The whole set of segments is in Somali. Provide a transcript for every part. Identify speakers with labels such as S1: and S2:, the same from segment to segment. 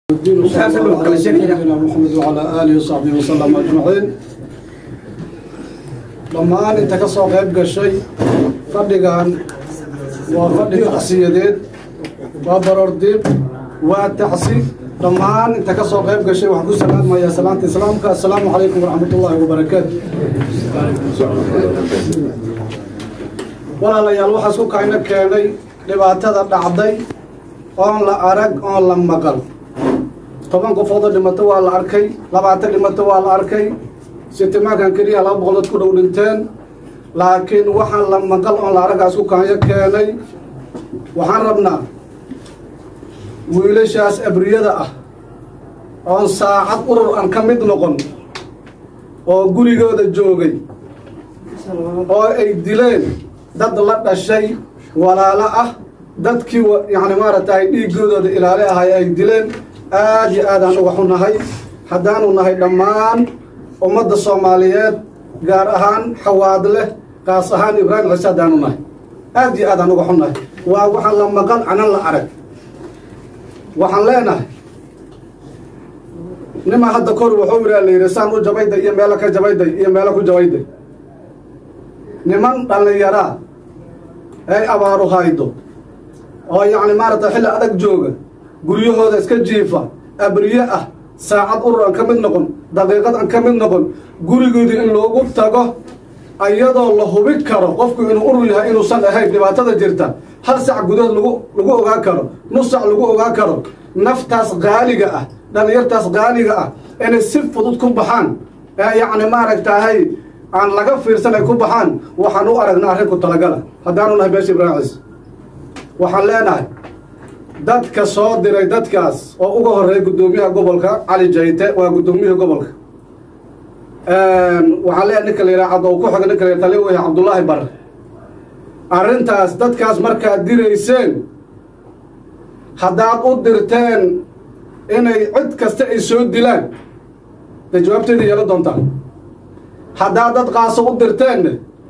S1: سيدنا محمد وعلى آله وصحبه وسلم أجمعين dhammaan inta ka soo qayb gashay fadhigan waa fadhi tacsiyadeed waa baroordiib waa tacsi dhammaan inta ka soo qayb gashay waxaan ku salaamayaa salaanta islaamka assalaamu calaykum waraxmat ullaahi wabarakaatu walaalayaal waxaas ku kayna keenay dhibaatada dhacday oon la arag oon la maqal toban qofoodoo dhimato waa la arkay labaatan dhimato waa la arkay sitimaankan keliya laba boqol dad ku dhow dhinteen laakiin waxaan la maqal oon la aragaas ku kaanyo keenay waxaan rabnaa wiilashaas abriyada ah oon saacad urur aan ka mid noqon oo gurigooda joogay oo ay dileen dad la dhashay walaalo ah dadkii yacni maaragtay dhiigoodooda ilaali ahay ay dileen aad iyo aad aan uga xunahay haddaanu nahay dhammaan ummadda soomaaliyeed gaar ahaan xawaadleh kaas ahaan ibraahim ciise haddaanu nahay aad iyo aad aan uga xunnahay waa waxaan la maqan canan la arag waxaan leenahay nimaa hadda kor wuxuu yidhaa la yidhi saan u jabayday iyo meelo ka jabayday iyo meelo ku jabayday niman dhallinyaraa ay abaaru haydo oo yacni maaragtay xilli adag jooga guryahooda iska jiifa abriye ah saacad urur aan ka mid noqon daqiiqad aan ka mid noqon gurigoodii in loogu tago ayadoo la hubi karo qofku inuu urur yahay inuusan ahayn dhibaatada jirta hal sac gudahood lagu lagu ogaan karo nus sac lagu ogaan karo naftaas qaaliga ah dhallinyartaas qaaliga ah inay si fudud ku baxaan yacni maaragtahay aan laga fiirsan ay ku baxaan waxaan u aragnaa arrinku talagala haddaanu nahay beesha ibraahim ciise waxaan leenahay dadka soo diray dadkaas oo uga horreeya guddoomiyaha gobolka cali jayte waa guddoomiyaha gobolka waxaan leeyahay ninka la yidhaha caddow ku xiga ninka la yidhaha tali weyhe cabdullaahi barre arrintaas dadkaas markaad dirayseen haddaad u dirteen inay cid kasta ay soo dilaan dee jawaabteeda yeelan doontaan haddaad dad qaaso u dirteenna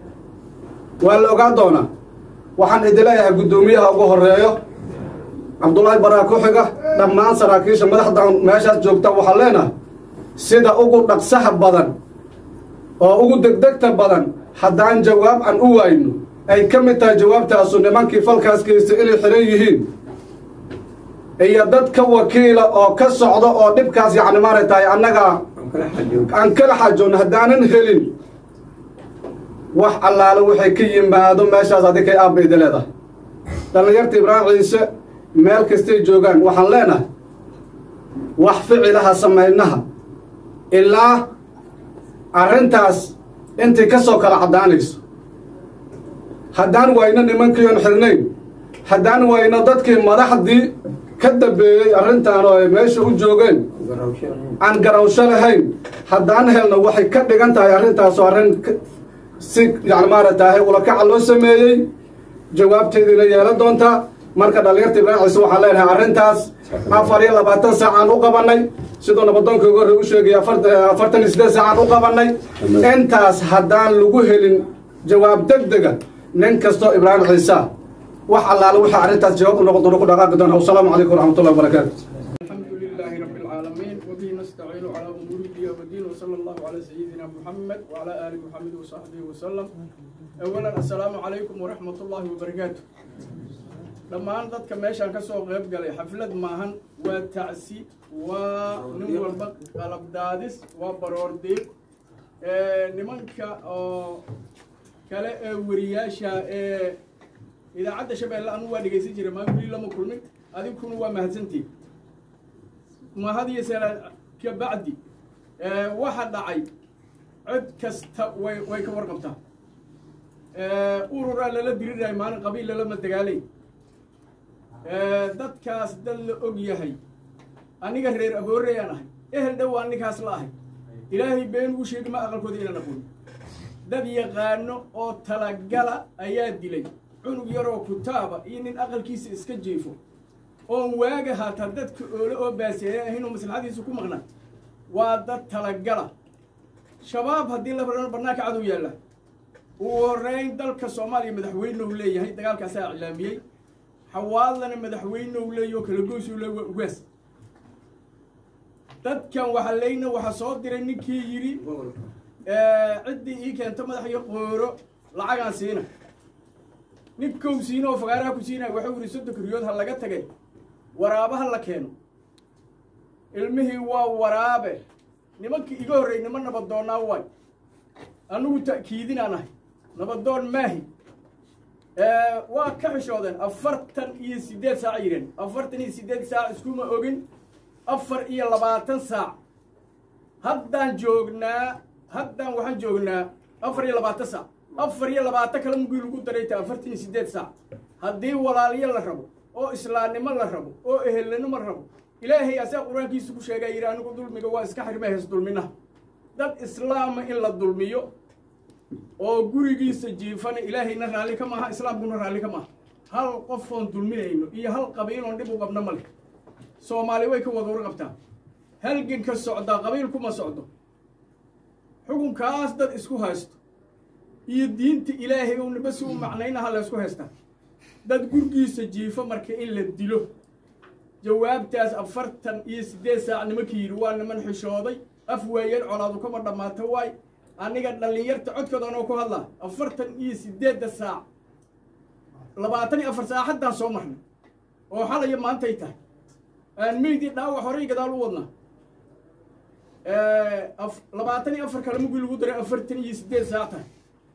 S1: waa la ogaan doonaa waxaan idin leeyahay guddoomiyaha ugu horreeyo cabdullaahi baraa ku xiga dhammaan saraakiisha madaxdan meeshaas joogta waxaan leenahay sida ugu dhaqsaha badan oo ugu degdegta badan haddaan jawaab aan u waayno ay ka mid tahay jawaabtaasu nimankii falkaas geystay inay xiran yihiin iyo dad ka wakiila oo ka socda oo dhibkaas yacni maaragtahay annaga aan kala xajoonno haddaanan helin wax allaale waxay ka yimaado meeshaas adig kay aabba idi leedahay dhallinyarta ibraahim ciise meel kastay joogaan waxaan leenahay wax ficilaha samaynaha ilaa arrintaas intay ka soo kala caddaanayso haddaan wayno nimankiion xirnayn haddaan wayno dadkii madaxdii ka dambeeyey arrintaan oo ay meesha u joogeen aan garawsho lahayn haddaan helno waxay ka dhigan tahay arrintaasoo arrin si yani maaragtahay ulakaca loo sameeyey jawaabteediina yeelan doontaa marka dhallinyarta ibraahim ciise waxaan leenahay arrintaas afar iyo labaatan saacaan u qabannay siduu nabadoonka ugu horrey u sheegaya afartan iyo siddeed saacaan u qabannay intaas haddaan lagu helin jawaab deg dega nin kastoo ibraahim ciisa wax allaale waxaa arrintaas jawaab u noqon doona ku dhaqaaqi doona wasalaamu calaykum waraxmatullahi wabarakaatu
S2: الحمد لله رب العالمين وبه نستعين على امور الدنيا والدين وصلى الله على سيدنا محمد وعلى ال محمد وصحبه وسلم اولا السلام عليكم ورحمه الله وبركاته dhammaan dadka meeshaan ka soo qayb galay xaflad maahan waa tacsi waa nin walba qalab daadis waa baroordiiq nimanka oo kale ee wariyaasha ee idaacadda shabeelle anu waa dhegaysan jiray maa weli lama kulmin adinkuna waa mahadsantiin mahadiyo sala ka bacdi waxa dhacay cid kasta way way ka warqabtaa ururaa lala dirirahay maalin qabiil lalama dagaalay dadkaas dad la og yahay aniga reer abooreyaan ahay ehel dhow aan ninkaas la ahay ilaahay been ugu sheegi ma aqalkooda inaan aqoon dad yaqaano oo talagala ayaa dilay cunug yaroo kutaaba iyo nin aqalkiisa iska jiifo oon waaga haataa dadka oole oo baaseeya ahaynoo maslaxadiisa ku maqnaa waa dad talagala shabaab haddii la rano bannaanka cadow yaalla ugu horreyn dalka soomaaliya madaxweyne uu leeyahay dagaalkaasaa iclaamiyey xawaadlana madaxweyne uu leeyahy oo kala goysuu le waa ugaas dadkan waxa leyna waxa soo diray ninkii yidhi ciddii ii keento madax iyo qooro lacagaan siina ninkou siina oo fagaaraha ku siinaya waxau yidhi soddonka riyood ha laga tagay waraabaha la keeno ilmihii waa waraabe nimankii iga horreey nima nabadoonnaa waay anigu ta'kiidinaan ahay nabadoon maahi waa ka xishoodeen afartan iyo siddeed saac yidheen afartan iyo siddeed saac iskuma ogin afar iyo labaatan saac haddaan joognaa haddaan waxaan joognaa afar iyo labaatan saac afar iyo labaatan kale mugii lagu darayta afartan iyo siddeed saac haddii walaalyo la rabo oo islaamnimo la rabo oo ehelnimo la rabo ilaahay asaa qur-aankiisa ku sheegaa yidhi anigu dulmiga waa iska xirma hees dulminaha dad islaama in la dulmiyo oo gurigiisa jiifana ilaahayna raalli ka maaha islaamkuna raalli ka maaha hal qofoon dulminayno iyo hal qabiiloon dhib u qabna ma leh soomaali way ka wada warqabtaa halganka socdaa qabiilkuma socdo xukunkaas dad isku haysto iyo diinta ilaahay ou niba si u macnaynaha la ysku haystaa dad gurgiisa jiifo marka in la dilo jawaabtaas afartan iyo siddeed saac nimankii yidhi waa niman xishooday af waayeen colaadu kama dhammaato waay aniga dhallinyarta codkooda anoo ku hadlaa afartan iyo siddeedda saac labaatan iyo afar saac haddaan soo marnay oo xalaya maantay tahay aan meydii dhaawac horey gadaal u wadnaa labaatan iyo afar kale mugii lagu daray afartan iyo siddeed saac tahay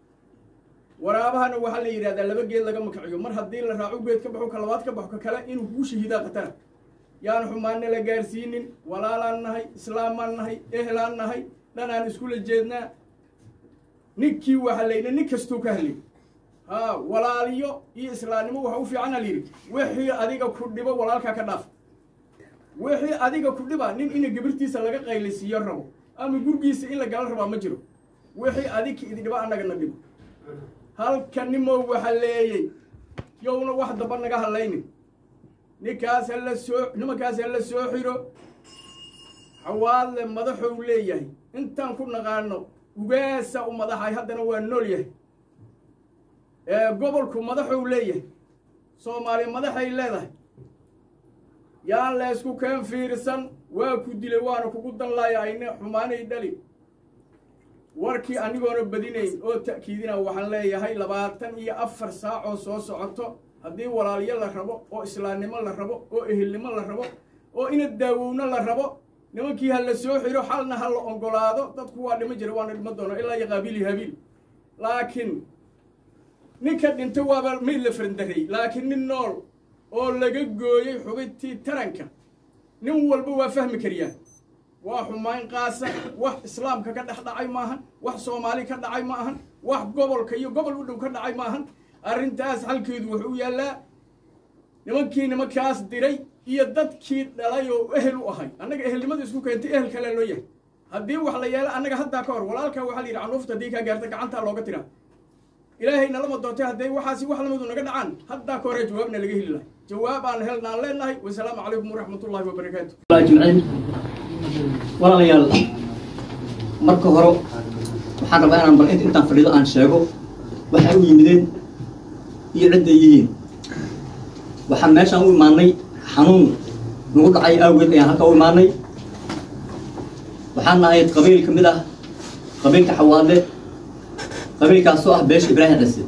S2: waraabahana waxaa la yidhahdaa laba geed laga makaciyo mar haddii la raaco geed ka baxo ka labaad ka baxo ka kale inuu kuu shahiidaa khatara yaan xumaanna la gaarsiinin walaalaan nahay islaamaan nahay ehlaan nahay dhanaan iskula jeednaa ninkii waxaa layidhi nin kastuu ka hadlay haa walaaliyo iyo islaamnimo waxa u fiicana layidhi wixii adiga ku dhibo walaalkaa ka dhaaf wixii adiga ku dhiba nin ina gabirtiisa laga qaylisiiyo rabo ama gurgiisa in la gala rabaa ma jiro wixii adika idi dhiba annagana dhibo halka nimow waxa leeyey yowna wax daba naga hadlaynin ninkaas hala soo nimankaas hala soo xiro xawaadle madaxou leeyahay intaan ku naqaano ugaasa u madaxay haddana waa nool yahay gobolku madaxou leeyahay soomaali madaxay leedahay yaan laysku keen fiirsan waa ku dilay waana kugu danlaaya ayna xumaanay dhali warkii anigoona badinayn oo ta'kiidina waxaan leeyahay labaatan iyo afar saac oo soo socoto haddii walaalyo la rabo oo islaamnimo la rabo oo ehelnimo la rabo oo ina daawowno la rabo nimankii ha la soo xiro xalna ha la ogolaado dadku waa dhimo jira waana dhimo doono ilaa iyo qaabiil iyo habiil laakiin ninka dhinta waaba mayd la farandaray laakiin nin nool oo laga gooyey xubintii taranka nin walba waa fahmi kariyaa waa xumayn qaasa wax islaamka ka dhex dhacay maahan wax soomaali ka dhacay ma ahan wax gobolka iyo gobol u dhow ka dhacay maahan arrintaas halkeedu wuxuu yaallaa nimankii nimankaas diray iyo dadkii dhalay oo ehel u ahay annaga ehelnimada isku keentay ehel kale loo yahay haddii wax la yeelo annaga haddaa ka hor walaalkaa waxaa la yidhi canuufta haddii kaa gaarta gacantaa looga tiraa ilaahay nalama doontay hadday waxaasi wax lamadu naga dhacaan haddaa ka hore jawaabna laga heli lahay jawaab aan helnaan leenahay wasalaamu calaykum waraxmatullahi wabarakaatu
S3: ajmaciin walaalayaal marka hore waxaan rabaa inaan bal intaan fadhido aan sheego waxay u yimideen iyo cidday yihiin waxaan meeshaan u imaanay xanuun nagu dhacay awgeed ayaan halkaa u imaanay waxaan nahay qabiil ka mid ah qabiilka xawaadle qabiilkaasoo ah beesha ibraahim cise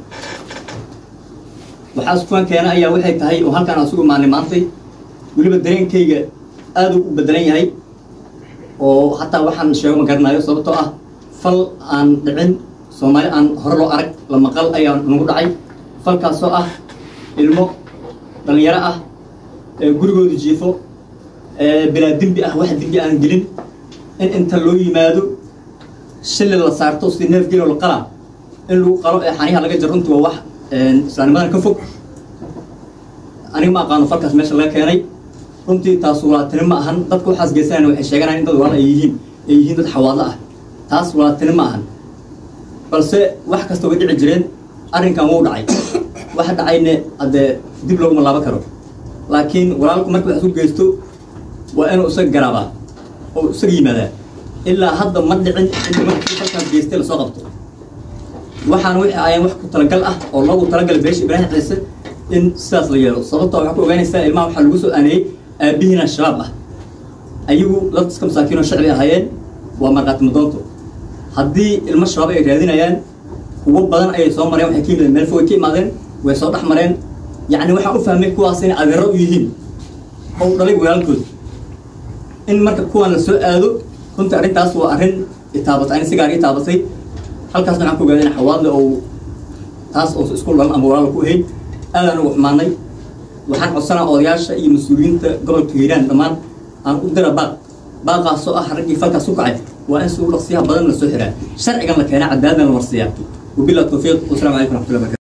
S3: waxaa iskuwan keena ayaa waxay tahay oo halkaan asugu imaanay maantay weliba dareenkayga aad u bedelan yahay oo hataa waxaan sheego ma garanayo sababtoo ah fal aan dhicin soomaali aan hore loo arag la maqal ayaa nagu dhacay falkaasoo ah ilmo dhallinyaro ah gurigooda jiifo bilaa dembi ah wax dembi aan gelin in inta loo yimaado shilli la saarto si neef gelo la qalaa in lagu qalo ee xaniyaha laga jaro runtii waa wax islaanimadan ka fog aniga ma aqaano falkaas meesha laga keenay runtii taas walaaltini ma ahan dadka waxaas geysanayna waxay sheeganayaan in dad walaal ay yihiin ay yihiin dad xawaadlo ah taas walaaltini ma ahan balse wax kasta way dhici jireen arrinkan wuu dhacay waxa dhacayne haddee dib looguma laaban karo laakiin walaalku marka wax isu geysto waa inuu isaga garaabaa oo isaga yimaadaa ilaa hadda ma dhicin in markii falkaas geystay lasoo qabto waxaana wixii ayaan wax ku talagal ah oo loogu talagalay beesha ibraahim ciise in sidaas la yeelo sababtoo waxaa ku ogaanaysaa ilmaha waxaa lagu soo aaneeyey aabihiina shabaab ah ayagu dad iska masaakiinoo shacbi ahaayeen waa markhaati madoonto haddii ilmo shabaab ay raadinayaan kuwo badan ayay soo mareen waxay ka yimideen meel fog ay ka imaadeen way soo dhex mareen yacni waxaan u fahmay kuwaas inay adeero u yihiin oo u dhalay walaalkood in marka kuwan la soo aado runtii arrintaas waa arrin itaabatay ani sigaar itaabatay halkaas waxaan ku ogaaday in xawaadle oo taas oo isku dhalan ama walaal ku ahayd aadaan ugu xumaanay waxaan codsanaa odayaasha iyo mas-uuliyiinta gobolka hiiraan dhammaan aan u dira baaq baaqaasoo ah raggii falkaas ku kacay waa in si u dhaqsiyaha badan la soo xiraa sharcigan la keenaa cadaaladna la marsiiyaa wabilah tawfiiq wasalaamu calaykum raxmatullahi barakatu